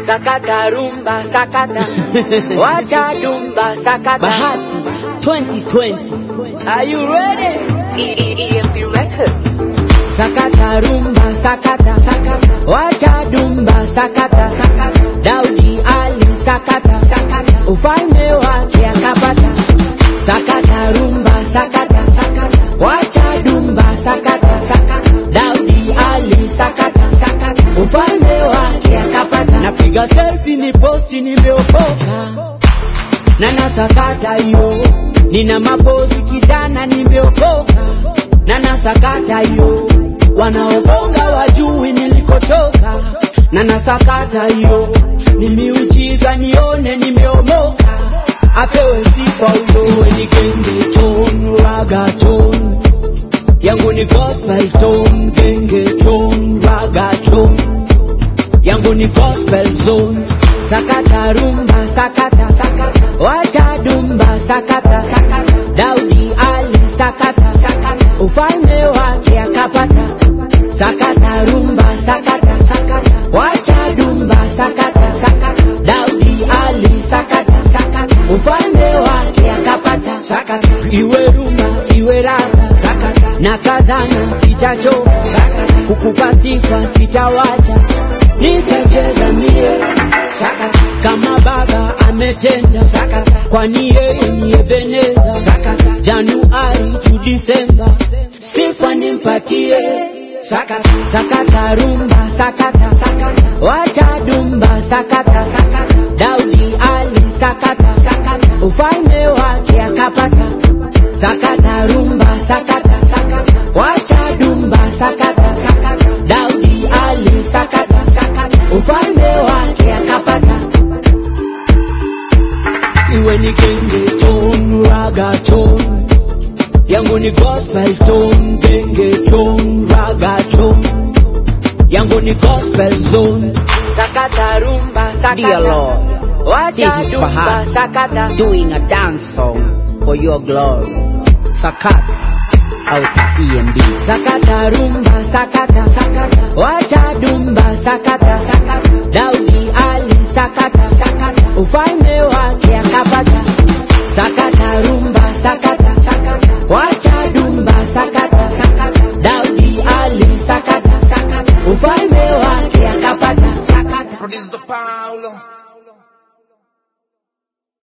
sakata rumba sakata wacha dumba sakata Bahati 2020. Are you ready? EMP Records. sakata rumba sakata sakata wacha dumba sakata sakata Daudi Ali sakata sakata ufalme wake akapata sakata rumba sakata sakata wacha dumba sakata sakata Daudi Ali sakata sakata ufalme wake akapata napiga selfie ni posti nimeokoka na nasakata hiyo nina mapozi kijana nimeokoka na nasakata hiyo wanaobonga wajui nilikotoka na nasakata hiyo ni miujiza nione nimeomoka apewe sifa huyo iwe ni genge ton raga ton yangu ni gospel ton genge ton raga ton yangu ni gospel zone sakata rumba sakata sakata wacha dumba sakata sakata Daudi Ali sakata sakata ufalme wake akapata sakata rumba sakata sakata wacha dumba sakata sakata Daudi Ali sakata sakata ufalme wake akapata sakata iwe rumba iwe raga sakata na kazana sitachoka sakata kukupa sifa sitawacha nitacheza mie sakata kama baba ametenda sakata kwani yeye ni Ebeneza sakata Januari tu Disemba sifa nimpatie sakata sakata rumba sakata sakata wacha dumba sakata sakata Daudi Ali sakata sakata ufalme wake akapata sakata rumba sakata sakata wacha dumba sakata sakata Daudi Ali sakata sakata ufalme wake akapata iwe ni genge ton raga ton yangu ni gospel ton genge ton raga ton yangu ni gospel zone sakata rumba Dear Lord, this is Bahati sakata doing a dance song for your glory. Sakat out EMB. sakata rumba sakata sakata wacha dumba sakata sakata Daudi Ali sakata sakata ufalme wake